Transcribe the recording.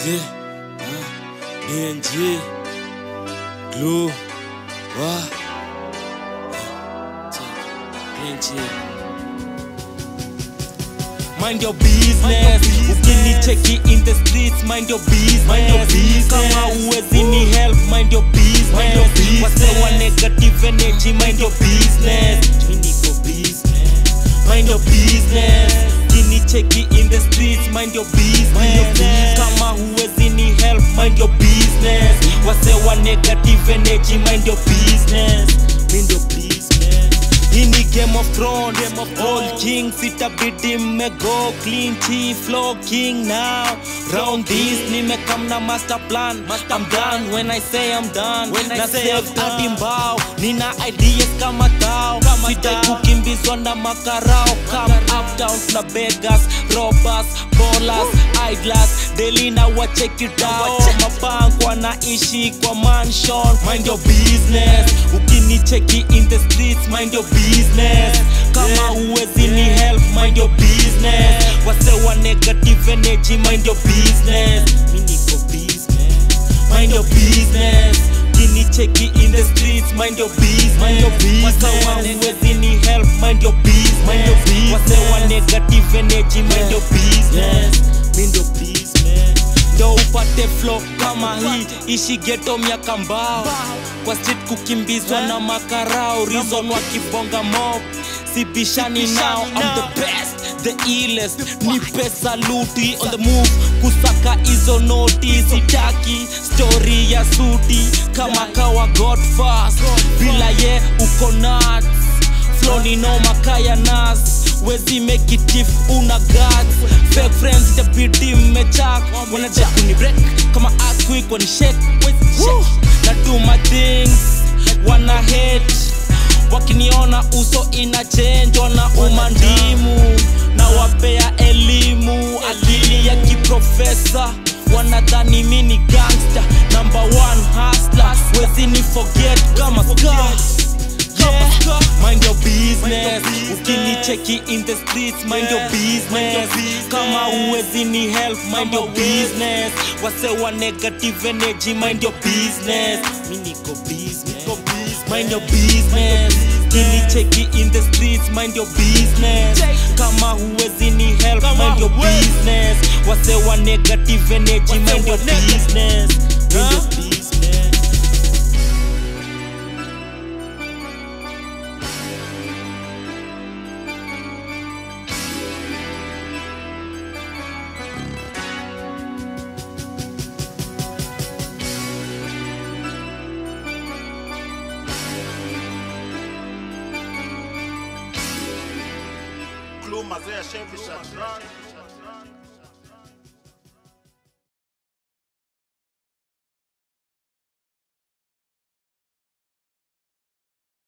Okay. Ah, BNG. Glue. Wa. BNG. Mind your business. Ukinicheki in the streets, mind your business. Mind your business. Kama uwezi ni help, mind your business. Mind your business. Wase wa negative energy, mind your business. Mi niko business. Mind your business. Ukinicheki in the streets, mind your business. Mind your business. Kama uwezi ni help, mind your business. Wase wa negative energy, mind your business. Mind your business. Hii ni Game of Thrones, Game of All kings itabidi mmego clean tea flow king now round this nimekam na master plan I'm done when I say I'm done When I na say save I'm done. hadi mbao nina ideas kama tao Kama sidai tao. kukimbizwa na makarao come up down na beggars robbers ballers idlers daily na wacheki you down wacheki. mabango wanaishi kwa mansion mind your business ukinicheki in the streets mind your business kama Yeah. uwezi ni help mind your business wase wa negative energy mind your business mi niko business mind your business ukinicheki in the streets mind your business Mind your business. Wase wa uwezi ni help mind your business Mind your wase wa business. negative energy mind your business mind your business ndo upate flow kama hii ishi geto miaka mbao kwa street kukimbizwa na makarao reason wakibonga mob sibishani nao I'm the best the illest ni pesa luti on the move kusaka hizo noti sitaki story ya suti kama kawa god fast bila ye uko nuts flow ni noma kaya nas wezi make it if una guts fake friends itabidi mmechak wanaja kuni break kama earthquake wani shake Woo! na do my things wana hate wakiniona uso ina change wana umandimu na wapea elimu akili ya kiprofesa wanadhani mi ni gangster number one hustler wezi ni forget kama scar Yeah. Mind your business ukinicheki in the streets mind your business kama uwezi ni help mind your business wase wa negative energy mind your business mi niko business mind your business ukinicheki in the streets mind your business kama uwezi ni help mind your business wase wa negative energy mind your business mind your business Glue mazee ya Chevy Shatran